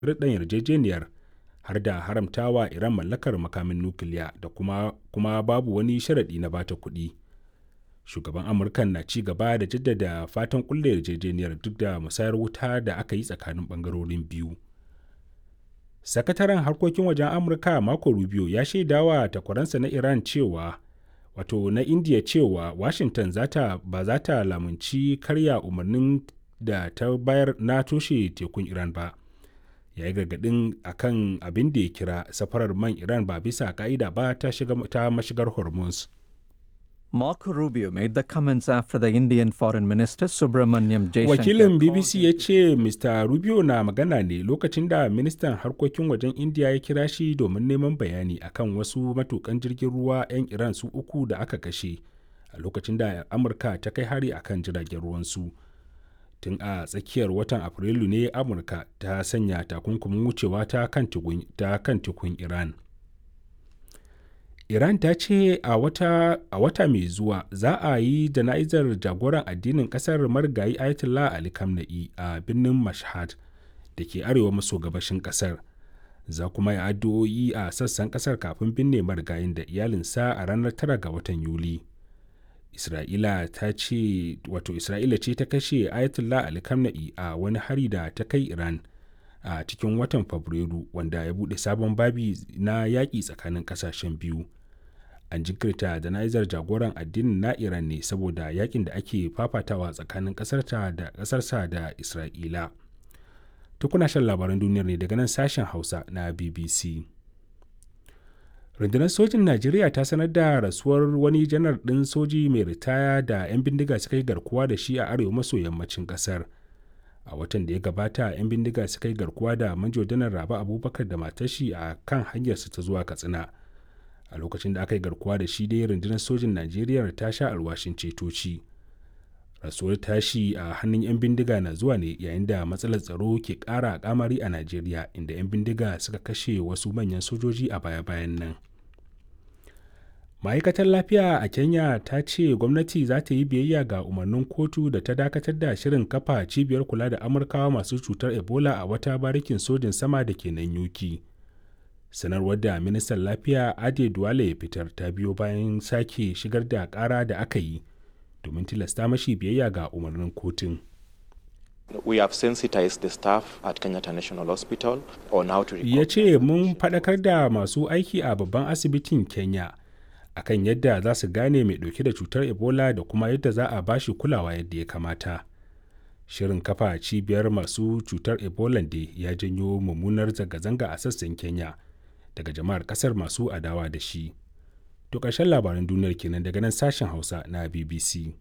sharuɗan yarjejeniyar har da haramtawa Iran mallakar makamin nukiliya da kuma, kuma babu wani sharaɗi na bata kuɗi. Shugaban Amurkan na ci gaba da jaddada fatan kulle yarjejeniyar duk da musayar wuta da aka yi tsakanin ɓangarorin biyu. Sakataren harkokin wajen Amurka Marco Rubio ya shaidawa takwaransa na Iran cewa wato na India cewa Washington zata ba za ta lamunci karya umarnin da ta bayar na toshe tekun Iran ba. Ya yi gargaɗin akan abin da ya kira safarar man Iran ba bisa ka'ida ba ta, shiga, ta mashigar Hormuz. Marco Rubio made the comments after the Indian Foreign Minister Subramanyam Jaishankar. Wakilin BBC ya ce Mr. Rubio na magana ne lokacin da ministan harkokin wajen India ya kira shi domin neman bayani akan wasu matukan jirgin ruwa 'yan Iran su uku da aka kashe a lokacin da Amurka ta kai hari akan jiragen ruwansu. Tun a tsakiyar watan Afrilu ne Amurka ta sanya takunkumin wucewa ta kan tekun Iran. Iran ta ce a wata, a wata mai zuwa za a yi jana'izar jagoran addinin kasar marigayi Ayatollah Ali Khamenei a birnin Mashhad da ke arewa maso gabashin kasar. Za kuma yi addu'o'i a sassan kasar kafin binne marigayin da iyalinsa a ranar 9 ga watan Yuli. Isra'ila ta ce wato Isra'ila ce ta kashe Ayatollah Ali Khamenei a wani hari da ta kai Iran a cikin watan Fabrairu wanda ya buɗe sabon babi na yaƙi tsakanin ƙasashen biyu. an jinkirta jana'izar jagoran addinin na iran ne saboda yakin da ake fafatawa tsakanin kasarta da kasarsa da isra'ila tukuna shan labaran duniyar ne daga nan sashen hausa na bbc rundunar sojin najeriya ta sanar da rasuwar wani janar ɗin soji mai ritaya da 'yan bindiga suka yi garkuwa da shi a arewa maso yammacin ƙasar a watan da ya gabata 'yan bindiga suka yi garkuwa da manjo janar raba abubakar da matashi a kan hanyarsa ta zuwa katsina a lokacin da aka yi garkuwa da shi dai rundunar sojin najeriya ta sha alwashin cetoci rasuwar tashi a hannun 'yan bindiga na zuwa ne yayin da matsalar tsaro ke ƙara kamari a najeriya inda 'yan bindiga suka kashe wasu manyan sojoji a baya-bayan nan ma'aikatar lafiya a kenya ta ce gwamnati za ta yi biyayya ga umarnin kotu da ta dakatar da shirin kafa cibiyar kula da amurkawa masu cutar ebola a wata barikin sojin sama da ke nan yuki sanarwar da ministan lafiya ade duwale ya fitar ta biyo bayan sake shigar da kara da aka yi domin tilasta mashi biyayya ga umarnin kotun We have sensitized the staff at Kenyatta National Hospital on how to ya ce mun faɗakar da masu aiki a babban asibitin kenya akan yadda za su gane mai ɗauke da cutar ebola da kuma yadda za a bashi kulawa yadda ya kamata shirin kafa cibiyar masu cutar ebola da ya janyo mummunar zanga-zanga a sassan kenya daga jama'ar kasar masu adawa da shi. To ƙarshen labaran duniyar kenan daga nan sashen Hausa na BBC.